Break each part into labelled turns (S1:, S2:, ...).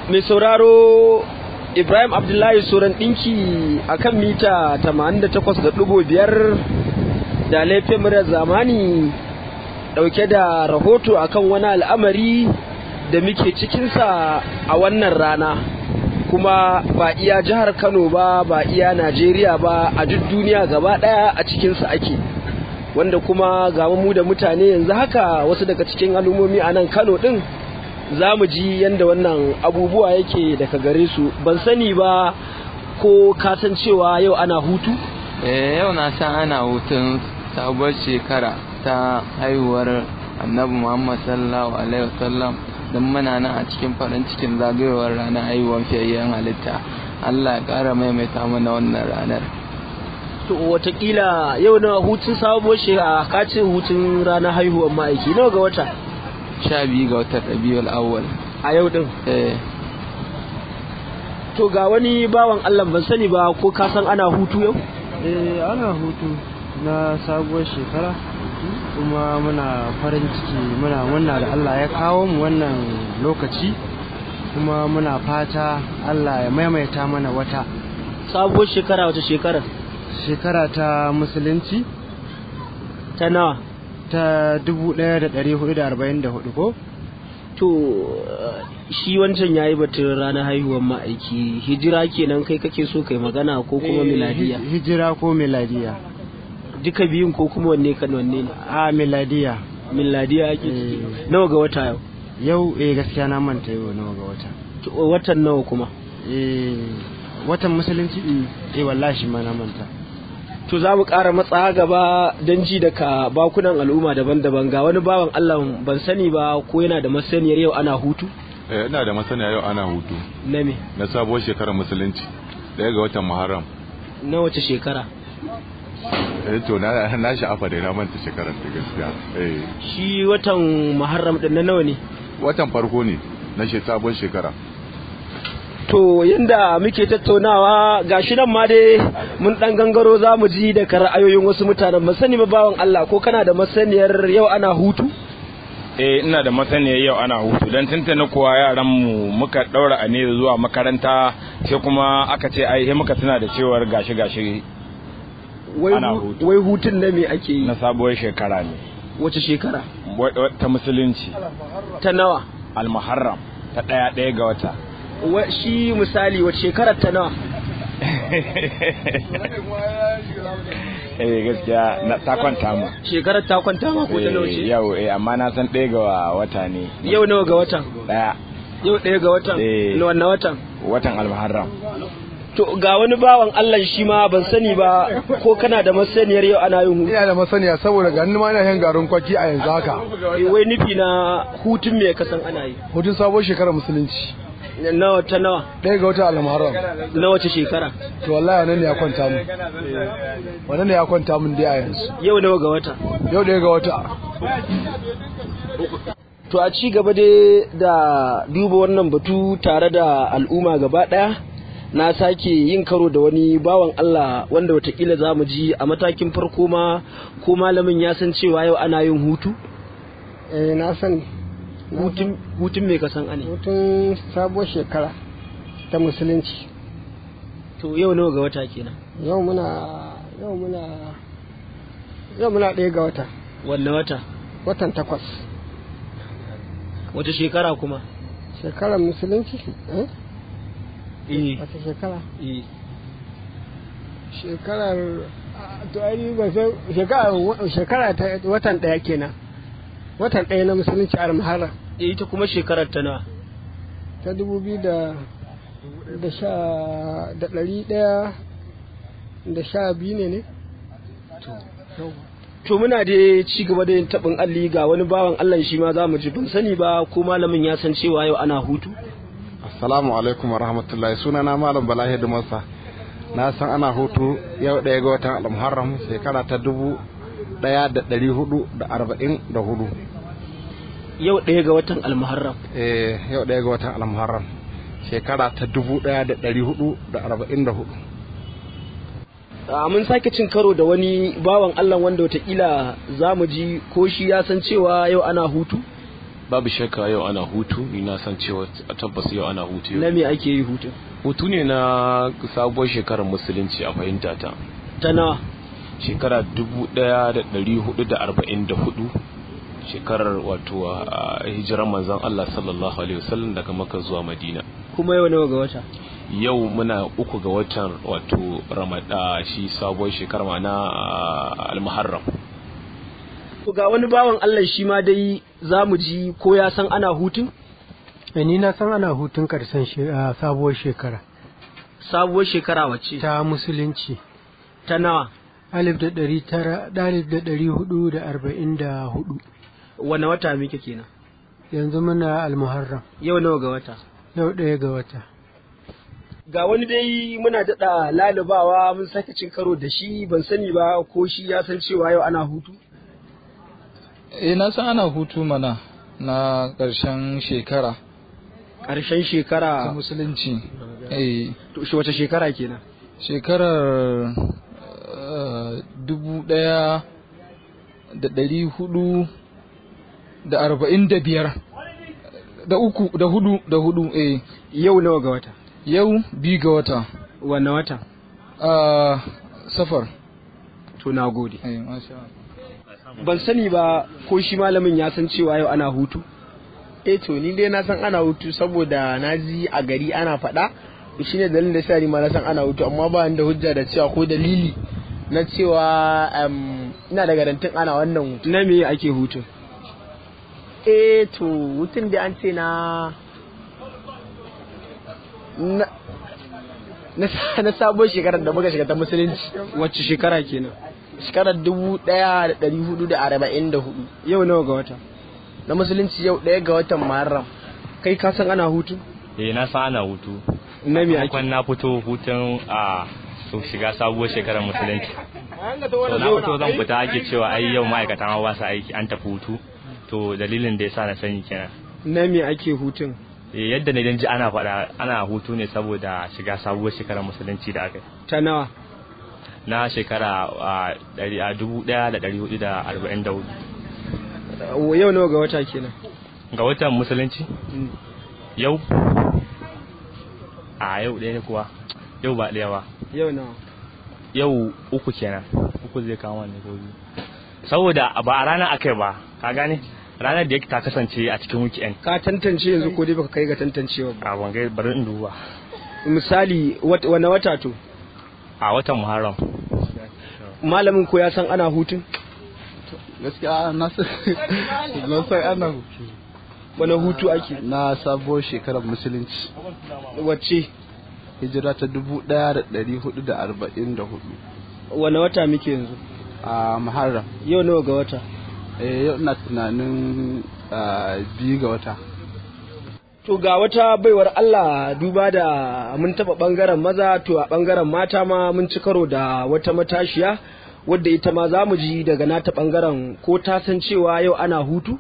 S1: mai sauraro ibrahim abdullahi soran ɗinki a kan mita 88.5 da laifin murar zamani ɗauke da rahoto akan wani al'amari da muke cikinsa a wannan rana kuma ba iya jihar kano ba ba iya najeriya ba a duk duniya gaba ɗaya a cikinsa ake wanda kuma ga mu da mutane yanzu haka wasu daga cikin al'ummomi a nan kano ɗin za mu ji yadda wannan abubuwa yake daga gare su ban sani ba ko kasancewa yau ana hutu?
S2: eh yau na san ana hutun sabuwar shekara ta haihuwar annabi muhammad sallallahu alaihi wasallam don muna nan a cikin farin cikin zagayowar ranar haihuwar fiyayyen halitta allah ya kara maimaita mana wannan ranar
S1: to watakila yau na hutun sabuwar shekara ka ce hutun ranar haihuwar ma'aiki nawa ga wata
S2: sha biyu ga watan rabiul awwal
S1: a yau din
S2: eh
S1: to ga wani bawan allah ban sani ba ko ka san ana hutu yau
S3: eh ana hutu na sabuwar shekara kuma muna farin ciki muna murna da Allah ya kawo mu wannan lokaci kuma muna fata Allah ya maimaita mana wata
S1: sabuwar shekara wata shekara
S3: shekara ta musulunci
S1: ta nawa
S3: ta 1444 ko
S1: to shi wancan yayi batun ranar haihuwar ma'aiki hijira kenan kai kake so kai magana ko kuma miladiya
S3: hijira ko miladiya
S1: duka biyun ko kuma wanne kan wanne ne
S3: a miladiya
S1: miladiya ake ciki nawa ga wata yau
S3: yau eh gaskiya na manta yau nawa ga wata
S1: watan nawa kuma
S3: eh watan musulunci eh wallahi ma na manta
S1: to za mu ƙara matsa gaba don ji daga bakunan al'umma daban-daban ga wani bawan Allah ban sani ba ko yana da masaniyar yau ana hutu
S4: eh ina da masaniya yau ana hutu
S1: na me
S4: na sabuwar shekarar musulunci daya ga watan muharram
S1: na wace shekara
S4: eh to na na sha'afa da na manta shekarar ta gaskiya eh
S1: shi watan muharram din na nawa ne
S4: watan farko ne na she sabuwar shekara
S1: to yanda muke tattaunawa gashi nan ma dai mun dan gangaro za mu ji daga ra'ayoyin wasu mutanen ba sani ba bawan Allah ko kana da masaniyar yau ana hutu
S5: eh ina da masaniyar yau ana hutu don tuntuna kuwa yaran mu muka daura a ne zuwa makaranta sai kuma aka ce ai muka tuna da cewar gashi gashi ana hutu
S1: wai hutun na me ake yi
S5: na sabuwar shekara ne
S1: wace shekara
S5: ta musulunci
S1: ta nawa
S5: almuharram ta daya daya ga wata
S1: wa shi misali wace shekarar ta nawa
S5: eh gaskiya na ta kwanta mu
S1: shekarar ta kwanta ma ko ta nawa ce
S5: yau eh amma na san ɗaya ga wata ne
S1: yau nawa ga watan
S5: ɗaya
S1: yau ɗaya ga watan
S5: Eh.
S1: na wannan watan
S5: watan almuharram
S1: to ga wani bawan Allah shi ma ban sani ba ko kana da masaniyar yau ana yin hutu
S6: ina da masaniya saboda ga ma ina yin garin kwaki a yanzu haka
S1: Eh, wai nufi na hutun me kasan ana yi
S6: hutun sabon shekarar musulunci
S1: nawa ta nawa
S6: ɗaya ga wata almuharram
S1: na wace shekara
S6: to wallahi wannan ne ya kwanta mun wannan ne ya kwanta mun dai a yanzu
S1: yau nawa ga wata
S6: yau ɗaya ga wata
S1: to a ci gaba dai da duba wannan batu tare da al'umma gaba ɗaya na sake yin karo da wani bawan Allah wanda watakila za mu ji a matakin farko ma ko malamin ya san cewa yau ana yin hutu
S7: eh na sani
S1: hutun hutun me ka san ane
S7: hutun sabuwar shekara ta musulunci
S1: to yau nawa ga wata kenan
S7: yau muna yau muna yau muna ɗaya ga wata
S1: wanne wata
S7: watan takwas
S1: wace shekara kuma
S7: shekarar musulunci eh
S1: eh
S7: wata shekara
S1: eh
S7: shekarar ah, to ai ba sai shekara shekara ta watan ɗaya kenan watan ɗaya na musulunci a muharram
S1: eh, ita kuma shekarar ta nawa
S7: ta dubu biyu da da sha da ɗari ɗaya da sha biyu ne ne
S1: to muna da ci gaba da yin taɓin alli ga wani bawan Allah shi ma za mu ji ban sani ba ko malamin ya san cewa yau ana hutu
S8: Assalamu alaikum wa rahmatullahi sunana Malam Bala Hidimarsa na san ana hutu yau ɗaya ga watan Al-Muharram shekara ta dubu ɗaya da ɗari hudu da arba'in da hudu.
S1: yau ɗaya ga watan almuharram
S8: Eh yau ɗaya ga watan Al-Muharram shekara ta dubu ɗaya da ɗari hudu da arba'in da hudu.
S1: a mun sake cin karo da wani bawan Allah wanda watakila za mu ji ko shi ya san cewa yau ana hutu
S9: babu shakka yau ana hutu ni na san cewa tabbas yau ana hutu
S1: na
S9: yau
S1: me ake yi hutun
S9: hutu ne na sabuwar shekarar musulunci a fahimta ta
S1: ta nawa
S9: shekara 1444 shekarar wato a hijirar manzon Allah sallallahu alaihi wasallam daga Makka zuwa Madina
S1: kuma yau nawa ga wata
S9: yau muna uku ga watan wato Ramada shi sabuwar shekarar mana al-Muharram
S1: To ga wani bawan Allah shi ma dai za mu ji ko ya san ana hutun
S10: ni na san ana hutun karshen she- a sabuwar shekara
S1: sabuwar shekara wacce
S10: ta musulunci
S1: ta nawa
S10: alif da ɗari tara alif da ɗari hudu da arba'in da hudu
S1: wane wata muke kenan
S10: yanzu muna almuharram
S1: yau nawa ga wata
S10: yau ɗaya ga wata
S1: ga wani dai muna daɗa lalubawa mun sake cin karo da shi ban sani ba ko shi ya san cewa yau ana hutu
S2: eh na san ana hutu mana na ƙarshen shekara
S1: ƙarshen
S2: ta
S1: shekara
S2: musulunci eh
S1: to shi wace shekara kenan
S2: shekarar eh, dubu ɗaya da ɗari hudu da arba'in da biyar da uku da hudu da hudu eh
S1: yau nawa ga wata
S2: yau biyu ga wata
S1: wanne wata
S2: a safar
S1: to na gode
S2: eh masha Allah.
S1: ban sani ba ko shi malamin ya san cewa yau ana hutu
S6: eh to ni dai na san ana hutu saboda na ji a gari ana faɗa shi ne dalilin da sa ni ma na san ana hutu amma ba ni da hujja da cewa ko dalili na cewa em, ina da garantin ana wannan hutu
S1: na me ake hutun
S6: eh to hutun da an ce na na na, na sabon shekarar da muka shiga ta musulunci
S1: wacce shekara kenan
S6: shekarar dubu ɗaya da ɗari hudu da arba'in da hudu
S1: yau nawa ga wata
S6: na musulunci yau ɗaya ga watan muharram
S1: kai ka san ana hutu
S11: eh na san ana hutu
S1: na me ake
S11: kwan na fito hutun a su shiga sabuwar shekarar musulunci to na fito zan fita ake cewa ai yau ma'aikatan hawa su aiki an tafi hutu to dalilin da yasa na sani kenan
S1: na me ake hutun
S11: Eh, yadda na ji ana faɗa ana hutu ne saboda shiga sabuwar shekarar musulunci da aka yi
S1: ta nawa
S11: na shekara a ɗari- a dubu ɗaya da ɗari hudu da arba'in da hudu
S1: yau nawa ga wata kenan
S11: ga watan musulunci yau a yau ɗaya ne kuwa yau ba ɗaya ba
S1: yau nawa
S11: yau uku kenan uku zai kama ne ko biyu saboda ba a ranar akai ba ka gane ranar da yake ta kasance a cikin weekend
S1: ka tantance yanzu ko dai baka kai ga tantancewa ba
S11: a wangai bari in duba
S1: misali wat- wane wata to
S11: a watan muharram
S1: malamin ko ya san ana hutun
S12: gaskiya na san na san ana hutu
S1: wane hutu ake
S12: na sabuwar shekarar musulunci
S1: wacce
S12: hijira ta dubu ɗaya da ɗari hudu da arba'in da hudu
S1: wane wata muke yanzu
S12: a muharram
S1: yau nawa ga wata
S12: eh yau ina tunanin ah, biyu ga wata
S1: To ga wata baiwar Allah duba da mun taba bangaren maza to a bangaren mata ma mun ci karo da wata matashiya wadda ita ma za mu ji daga nata bangaren ko ta san cewa yau ana hutu?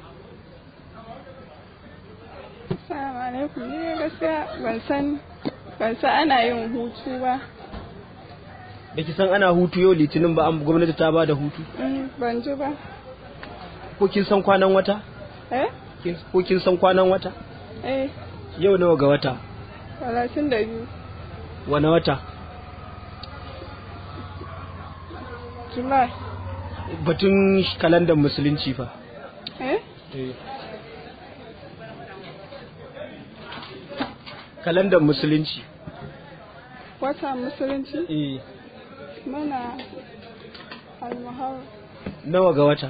S13: Assalamu alaikum ni dai gaskiya ban san ban san ana yin hutu ba.
S1: Da ki san ana hutu yau litinin ba an gwamnati ta ba da hutu?
S13: Mm, ban ji ba.
S1: Ko kin san kwanan wata?
S13: Eh?
S1: Kin- Ko kin san kwanan wata?
S13: Eh,
S1: Yau nawa ga wata?
S13: talatin da biyu.
S1: Wane wata?
S13: July.
S1: Batun kalandar musulunci fa.
S13: Eh?
S1: Kalandar musulunci.
S13: Wata musulunci?
S1: Eh.
S13: Mana almuhar.
S1: Nawa ga wata?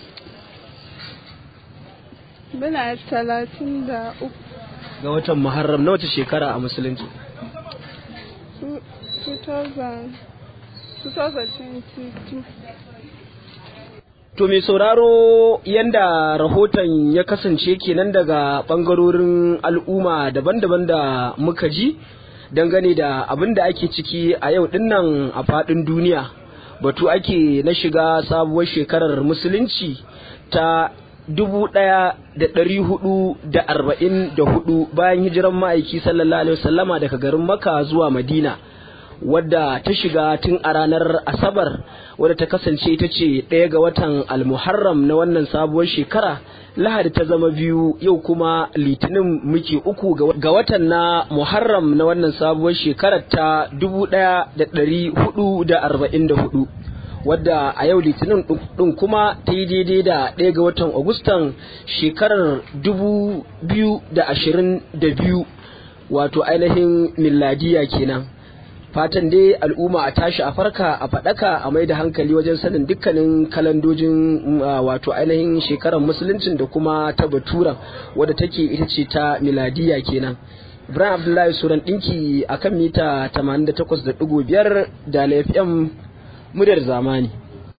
S13: Muna talatin da uku.
S1: Ga watan Muharram na wace shekara a musulunci?
S13: Two- 2000 2022.
S1: To mai sauraro yanda rahoton ya kasance kenan daga ɓangarorin al'umma daban-daban da muka ji dangane da abin da ake ciki a yau dinnan a faɗin duniya. Batu ake na shiga sabuwar shekarar musulunci ta dubu ɗaya da ɗari hudu da arba'in da hudu bayan hijiran ma'aiki sallallahu alaihi wasallama daga garin Makka zuwa Madina. wadda ta shiga tun a ranar asabar wadda ta kasance ita ce ɗaya ga watan almuharram na wannan sabuwar shekara lahadi ta zama biyu yau kuma litinin muke uku ga watan na muharram na wannan sabuwar shekarar ta dubu ɗaya da ɗari hudu da arba'in da hudu wadda a yau litinin ɗin kuma ta yi daidai da ɗaya ga watan agustan shekarar dubu biyu da ashirin da biyu wato ainihin milladiya kenan fatan dai al'umma a tashi a farka a faɗaka a mai da hankali wajen sanin dukkanin kalandojin wato ainihin shekarar musuluncin da kuma ta baturan wadda take ita ce ta miladiya kenan ibrahim abdullahi suran ɗinki a kan mita 88.5 da lfm muryar zamani